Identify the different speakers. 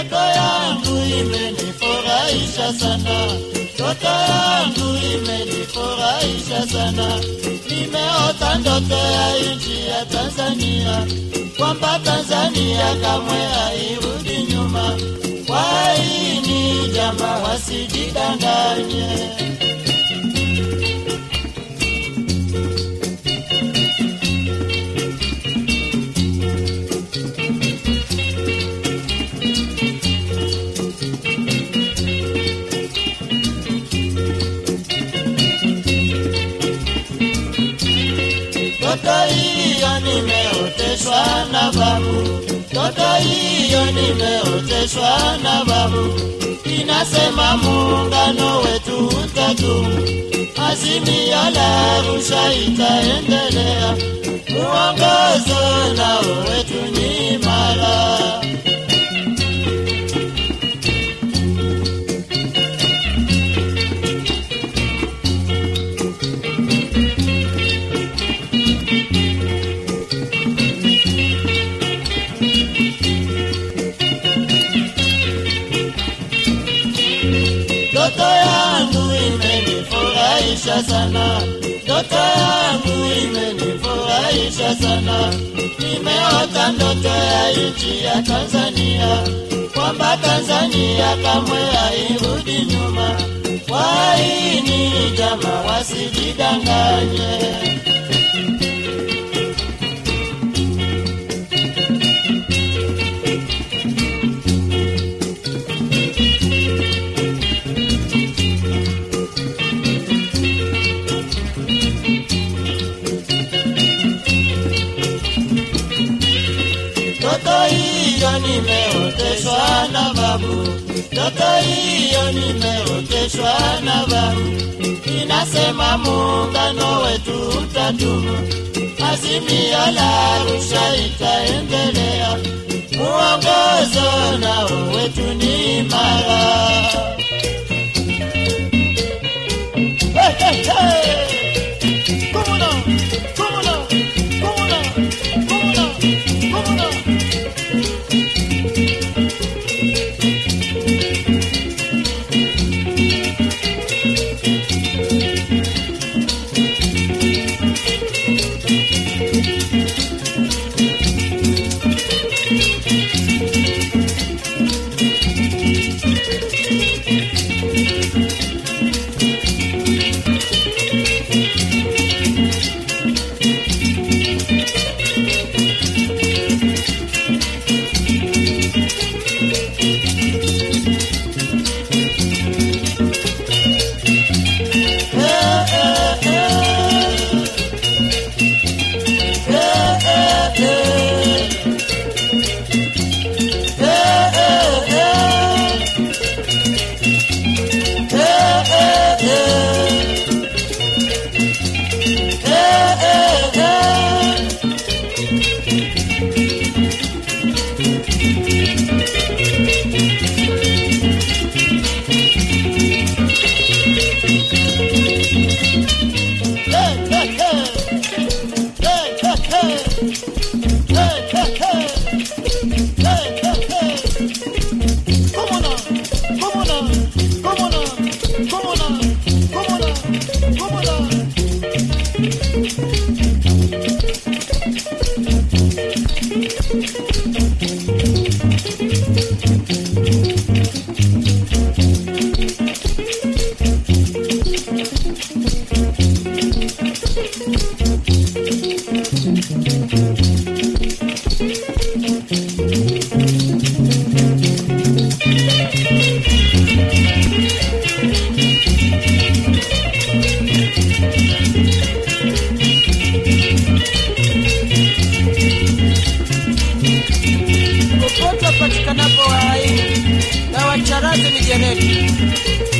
Speaker 1: Ndoto yangu imenifurahisha sana, ndoto yangu imenifurahisha sana. Nimeota ndoto ya nchi ya Tanzania, kwamba Tanzania kamwe hairudi nyuma. Kwa hini jamaa wasijidanganye. Ndoto hiyo nimeoteshwa na babu, ndoto hiyo nimeoteshwa na babu. Inasema muungano wetu utadumu, azimio la Arusha itaendelea, uongozo nao wetu ni imara. Ndoto yangu imenifurahisha sana, ndoto yangu imenifurahisha sana. Nimeota ndoto ya nchi ya Tanzania, kwamba Tanzania kamwe hairudi nyuma. Kwa hini jamaa wasijidanganye. Ndoto hiyo nimeoteshwa na babu, ndoto hiyo nimeoteshwa na babu. Inasema muungano wetu utadumu, azimio la Arusha itaendelea, uongozo nao wetu ni imara. Hey, hey, hey! Come on, come on, come on, come on, come on.
Speaker 2: popote patikanapo hai na wacharaze mijeledi